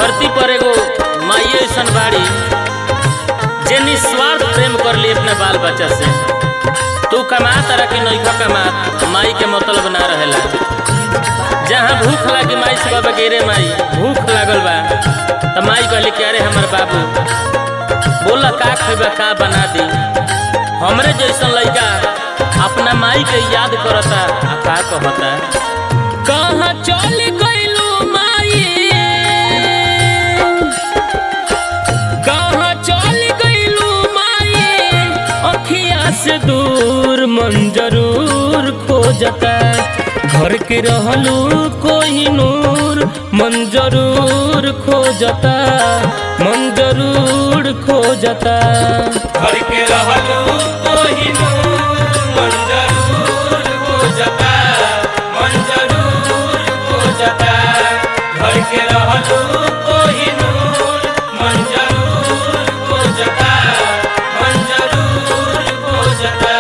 धरती पर एगो माई ऐसन बाड़ी जे निस्वार्थ प्रेम कर ली अपने बाल बच्चा से तू कमा तरह की नैखा कमा माई के मतलब ना रहेला जहाँ भूख लागी माई से बाबा गिरे माई भूख लागल बा तो माई कहली कि अरे हमर बाबू बोला का खेबा का बना दी हमरे जैसन लड़का अपना माई के याद करता आ का कहता कहाँ चल गइलू माई कहाँ चल गइलू माई अखिया से दूर मन जरूर खोजता घर के रहलू कोई नूर मन जरूर खोजता मन जरूर खोजता घर के रहलू कोही नूर मन जरूर खोजता मन जरूर खोजता घर के रहलू कोही नूर मन जरूर खोजता मन जरूर खोजता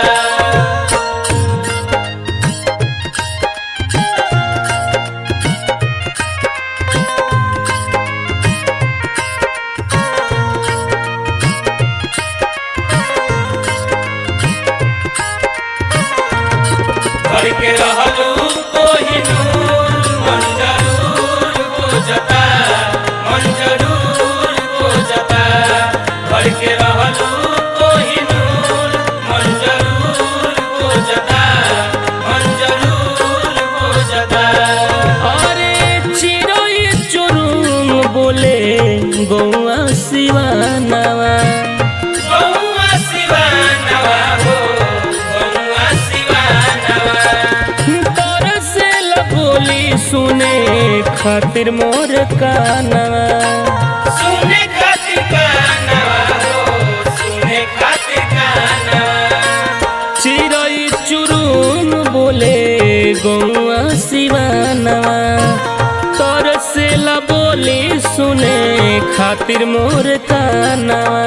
घर के रहलू कोही नूर मन जरूर खोजता मन जरूर खोजता घर के रहलू कोही नूर मन जरूर खोजता मन जरूर खोजता अरे चिड़ै चुरुम बोले गौआ सिवानवा गौआ शिवानवा हो गौआ शिवानवा तरसे बोली सुने खातिर मोर कानवा सुने खातिर कानवा हो सुने खातिर कानवा चिड़ै चुरुम बोले गौआ सिवानवा तरसे बोली सुने खातिर मोर कानवा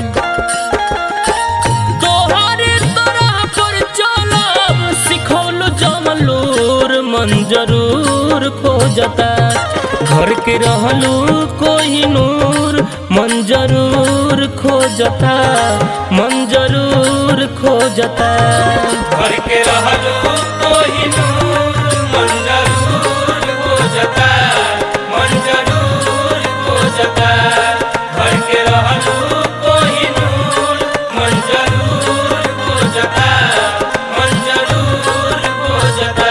तोहरे तरह पर चलब सिखौल जमलूर मन जरूर खोजता घर के रहलू कोई नूर मन जरूर खोजता मन जरूर खोजता घर के रहलू कोही नूर मन जरूर खोजता मन जरूर खोजता घर के रहलू कोही नूर मन जरूर खोजता मन जरूर खोजता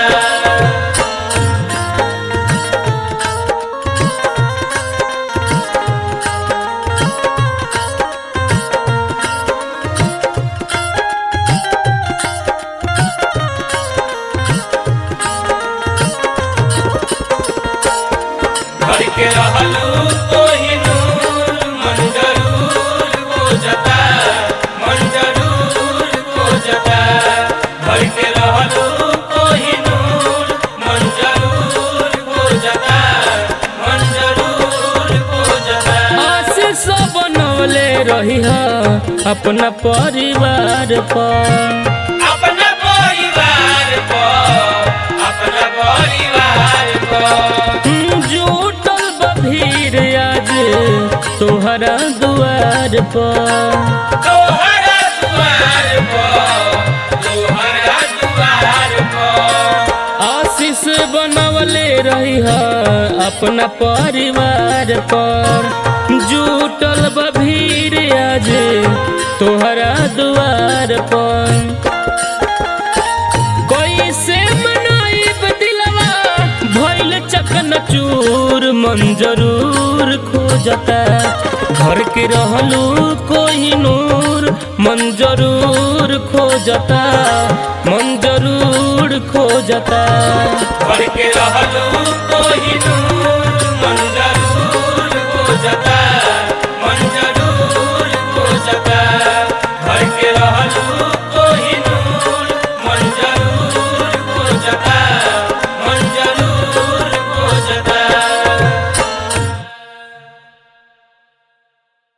घर के रहलू कोही नूर मन जरूर खोजता मन जरूर खोजता घर के रहलू कोही नूर मन जरूर खोजता मन जरूर खोजता आशीष बनवले रही अपना परिवार पर अपना परिवार को अपना परिवार को जुटल बभीर आज तोहरा दुआर पर तोहरा दुआर को तोहरा दुआर को आशीष बनवले रही अपना परिवार पर जुटल बभीर आज तोहरा दुआर पर कैसे मनाइब दिलवा भइल चकन चूर मन जरूर खोजता घर के रहलू कोई नूर मन जरूर खोजता मन जरूर खोजता घर के रहलू